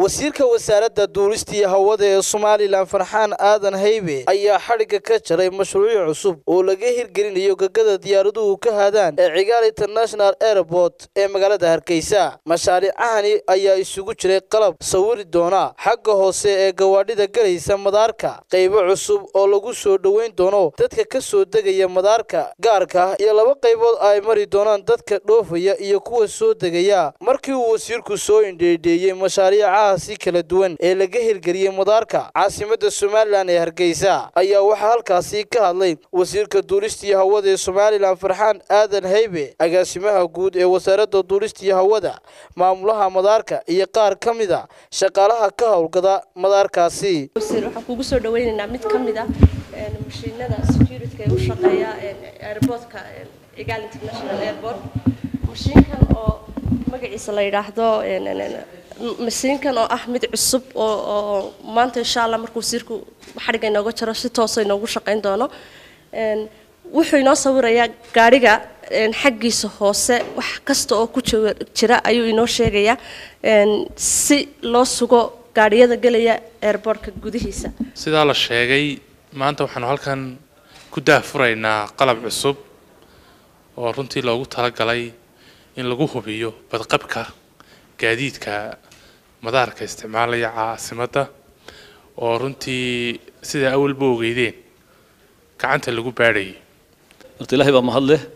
wasiirka wasaaradda duulista iyo hawada ee somalilan farxaan aadan haybe ayaa xadhigga ka jaray mashruuc cusub oo laga hirgelinayo gegada diyaaraduhu ka haadaan ee cigaal international airport ee magaalada hargeysa mashaariicahani ayaa isugu jiray qalab sawiri doona xagga hoose ee gawaadhida galaysa madaarka qaybo cusub oo lagu soo dhoweyn doono dadka ka soo degaya madaarka gaarka iyo laba qaybood ay mari doonaan dadka dhoofaya iyo kuwa soo degaya markii uu wasiirku soo indheedheeyey mashaariicahaasi kala duwan ee laga hirgeliyey madaarka caasimadda somalilan ee hargeysa ayaa waxaa halkaasi ka hadlay wasiirka duulista iyo hawada ee somalilan farxaan aadan haybe agaasimaha guud ee wasaaradda duulista iyo hawada maamulaha madaarka iyo qaar ka mid a shaqaalaha ka howlgada madaarkaasi waxaan kugu soo dhaweynaynaa mid ka mid ah mashiinada security ee u shaqeeya airportka egal international airport mashiinkan oo magaciisa la yidhaahdo mashiinkan oo ah mid cusub oo maanta insha allah markuu wasiirku xadhigga inooga jiro si toosa inoogu shaqayn doono wuxuu inoo sawirayaa gaadhiga xaggiisa hoose wax kasta oo ku jira ayuu inoo sheegayaa si loo sugo gaadhiyada gelaya airbortka gudihiisa sidaa la sheegay maanta waxaanu halkan ku daahfuraynaa qalab cusub oo runtii loogu talagalay in lagu hubiyo badqabka gaadiidka madaarka isticmaalaya caasimadda oo runtii sidaa awalba ogeydeen gacanta lagu baadhayay horta ilaahay baa mahad leh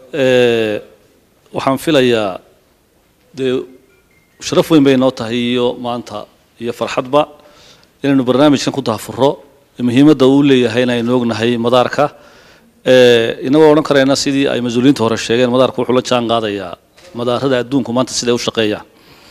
waxaan filayaa dee sharaf weyn bay noo tahay iyo maanta iyo farxadba inaynu barnaamijkan ku daafuro muhiimadda uu leeyahay inaynu ognahay madaarka inagoo odhan karayna sidii ay mas-uuliyiinta hore sheegeen madaarka wuxuu la jaan qaadayaa madaarada adduunku maanta siday u shaqeeyaan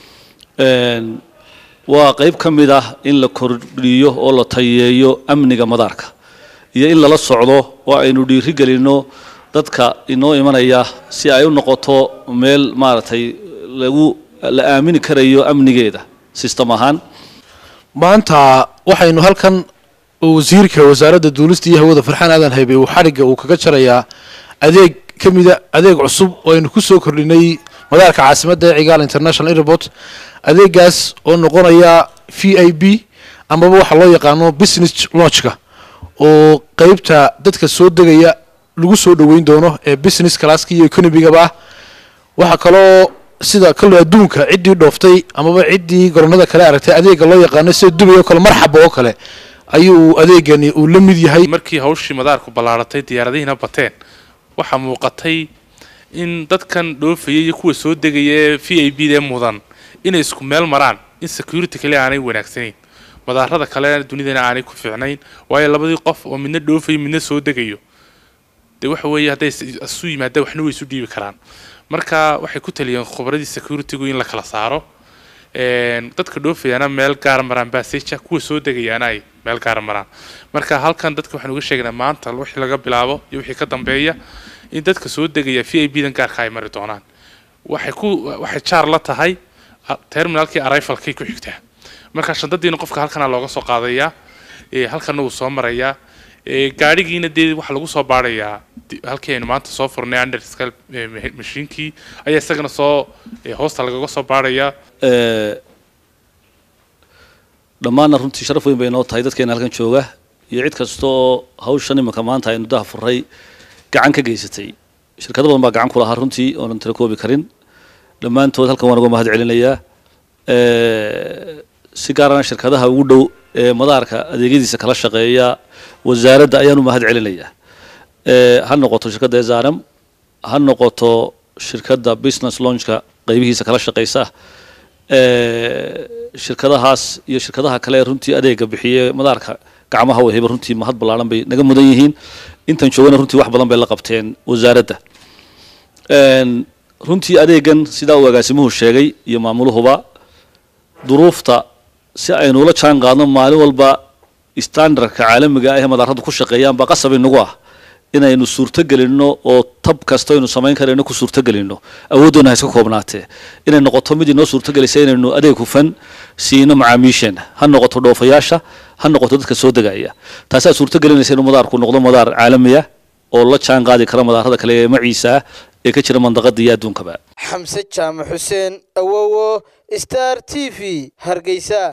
waa qayb ka mid ah in la kordhiyo oo la tayeeyo amniga madaarka iyo in lala socdo oo aynu dhiiri gelinno dadka inoo imanaya si ay u noqoto meel maaragtay lagu la aamini karayo amnigeeda system ahaan maanta waxaynu halkan wasiirka wasaaradda duulista iyo hawada farxaan aadan haybe uu xadhigga uu kaga jarayaa adeeg ka mida adeeg cusub oo aynu ku soo kordhinay madaarka caasimadda ee cigaal international airport adeegaas oo noqonaya v i b amaba waxaa loo yaqaano business launchka oo qeybta dadka soo degaya lagu soo dhoweyn doono ee business classka iyo economigaba ah waxaa kaloo sida kale adduunka ciddii dhooftay amaba ciddii garoonada kale aragtay adeega loo yaqaano sida dubay oo kale marxaba oo kale ayuu adeegani uu la mid yahay markii hawshii madaarku ballaaratay diyaaradihiina bateen waxaa muuqatay in dadkan dhoofaya iyo kuwa soo degaya ee v i b dee mudan inay isku meel maraan in security kale aanay wanaagsanayn madaarada kale dunidana aanay ku fiicnayn waayo labadii qof oo midna dhoofayo midna soo degayo dee waxa weeye hadday isu yimaadaan waxna way isu dhiibi karaan marka waxay ku taliyeen khubradii securitygu in la kala saaro dadka dhoofayaana meel gaara maraan baseja kuwa soo degayaana ay meel gaara maraan marka halkan dadka waxaan uga sheegnaa maanta wixii laga bilaabo iyo wixii ka dambeeya in dadka soo degaya v i b dan gaarka ay mari doonaan waxay ku waxay jaar la tahay terminalkii arrivalkay ku xigtaa marka shandadiina qofka halkana looga soo qaadayaa halkana wuu soo marayaa gaadhigiina dee waxaa lagu soo baarayaa halkii aynu maanta soo furnay underscal mashiinkii ayaa isagana soo hoosta lagaga soo baarayaa dhammaanna runtii sharaf weyn bay noo tahay dadkeena halkan jooga iyo cid kasta oo hawshan imanka maanta aynu daha furay gacan ka geysatay shirkado badan baa gacan ku lahaa runtii oonan tira koobi karin dhammaantood halkan waan uga mahad celinayaa si gaarana shirkadaha ugu dhow ee madaarka adeegyadiisa kala shaqeeya wasaaradda ayaan u mahad celinayaa ha noqoto shirkadda ezaram ha noqoto shirkadda business launchka qaybihiisa kala shaqeysa shirkadahaas iyo shirkadaha kale runtii adeega bixiye madaarka gacmaha waheba runtii mahad ballaaran bay naga mudan yihiin intan joogana runtii wax badan bay la qabteen wasaaradda runtii adeegan sidaa uu agaasimuhu sheegay iyo maamuluhuba duruufta si aynu ula jaan qaadno maalin walba standardka caalamiga ah ee madaaradu ku shaqeeyaan baa qasab inagu ah inaynu suurtogelinno oo tab kasta aynu samayn karayno ku suurtogelinno awooddoona ha iska koobnaatee inay noqoto mid inoo suurtogelisa inaynu adeeg hufan siino macaamiisheenna ha noqoto dhoofayaasha ha noqoto dadka soo degaya taasaa suurtogelinaysa inuu madaarku noqdo madaar caalamiya oo la jaan qaadi kara madaarada kale ee maciisa ah ee ka jira mandaqada iyo adduunkaba xamse jaamac xuseen awowo star t v hargeysa